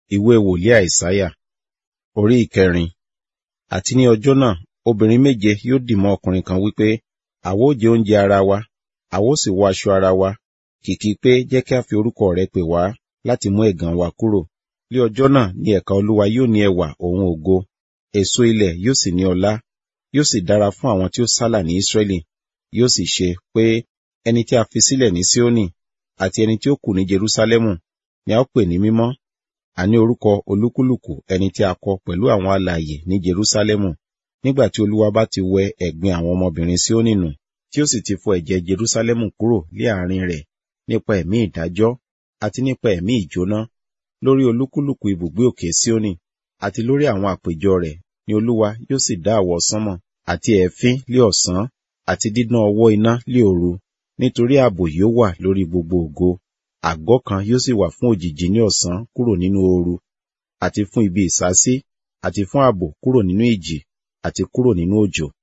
ìwé wòlíì àìsáyà orí ìkẹrin àti ní ọjọ́ náà obìnrin méje yóò dì mọ́ ọkùnrin kan wípé àwa ó jẹ oúnjẹ ara wa àwa ó sì wọ aṣọ ara wa kìkì pé jẹ́ kí a fi orúkọ rẹ pè wá láti mú ẹ̀gàn wa kúrò ní ọjọ́ náà ni ẹ̀ka olúwa yóò ní ẹwà òun ògo èso ilẹ̀ yóò sì ní ọlá yóò sì dára fún àwọn tí ó sálà ní Ísírẹ́lì yóò sì ṣe pé ẹni tí a fi sílẹ̀ ní Síónì àti ẹni tí ó kù ní Jerúsálẹ́mù ni a ó pè ní mímọ́ àní orúkọ olúkúlùkù ẹni tí a kọ pẹ̀lú àwọn alààyè ní Jerúsálẹ́mù nígbà tí olúwa bá ti wẹ ẹ̀gbin àwọn ọmọbìnrin Síónì nù tí ó sì ti fọ ẹ̀jẹ̀ Jerúsálẹ́mù kúrò lé àárín rẹ̀ nípa ẹ̀mí ìdájọ́ àti nípa ẹ̀mí ìjóná lórí olúkúlùkù ibùgbé òkè Síónì àti lórí àwọn àpéjọ rẹ̀ ni olúwa yóò sì dá àwọ̀ sánmọ̀ àti ẹ̀fín lé ọ̀sán àti dídán ọwọ́ iná lé òru nítorí ààbò yóò wà lórí gbogbo ògo àgọ́ kan yóò sì wà fún òjìji ní ọ̀sán kúrò nínú ooru àti fún ibi ìsásí àti fún ààbò kúrò nínú ìjì àti kúrò nínú òjò